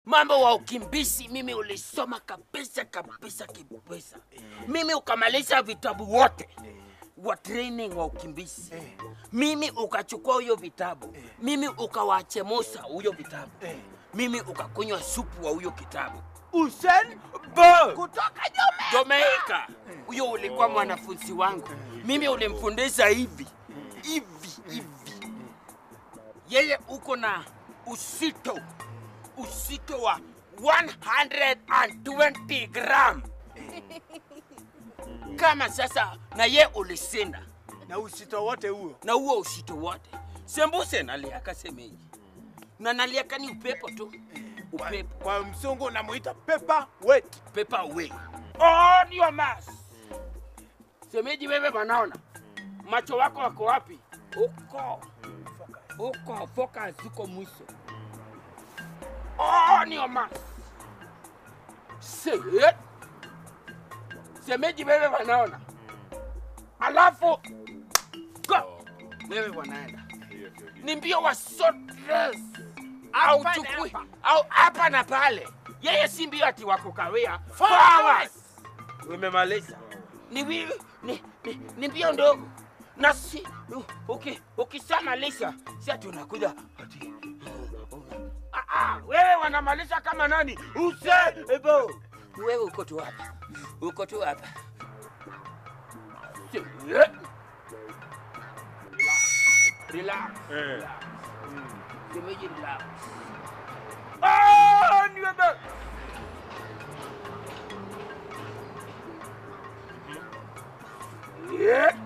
mambo wa ukimbizi mimi ulisoma kabisa kabisa kabisa. Mimi ukamaliza vitabu wote wa training wa ukimbizi. Mimi ukachukua huyo vitabu, mimi ukawachemusha huyo vitabu, mimi ukakunywa supu wa huyo kitabu. Usain Bolt kutoka Jamaica. Huyo ulikuwa mwanafunzi wangu, mimi ulimfundisha hivi hivi hivi. Yeye uko na usito usito wa 120 gram kama sasa, na ye ulisinda na usito wote huo. na huo usito wote. Sembuse naliaka semeji na naliaka ni upepo tu, upepo Kwa mzungu unamuita paper weight. paper away. On your mask. Semeji, wewe wanaona macho wako wako wapi? Huko huko, focus huko mwisho. On your mask. Say it. Semeji, wewe wanaona, alafu go. Wewe wanaenda ni mbio wa short race au Hapa na chukui hapa. au hapa na pale. Yeye si mbio ati wako kawia four hours. Umemaliza. Ni, wi- ni, ni, ni mbio ndogo na si uki, ukishamaliza si ati unakuja ati Ah, ah, wewe wanamaliza kama nani? Usebo. Wewe uko tu hapa, uko tu hapa. Si- eh. Relax. Relax. Shemeji relax. Ah, niwebe. Yeah.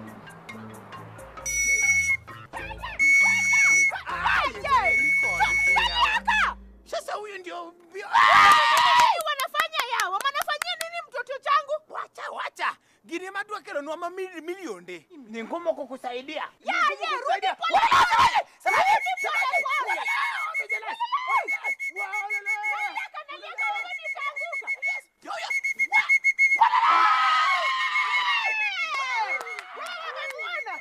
Sasa huyu ndio mbio. wanafanya yawa wanafanyia nini mtoto changu Wacha wacha. Gini madwa kero nwa mamili milionde. Ni ngumu kukusaidia. ya ya rudi pole rudi pole pole Naliaka, naliaka, wewe nitaanguka. Wewe umemuona?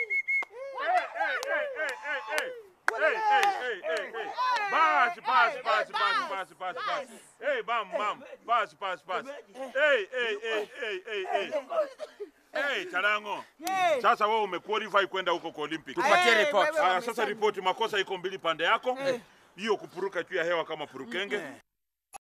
Basi, basi, basi, basi, basi, basi, basi. Hey, bam, bam. Basi, basi, basi. Hey, hey, hey, hey, hey, hey. Hey, Chalango. Sasa wewe umequalify kwenda huko kwa Olympic. Tupatie Eh, report. wewe Haya, wamesema. sasa ripoti, makosa iko mbili pande yako. Hiyo kupuruka juu ya hewa kama purukenge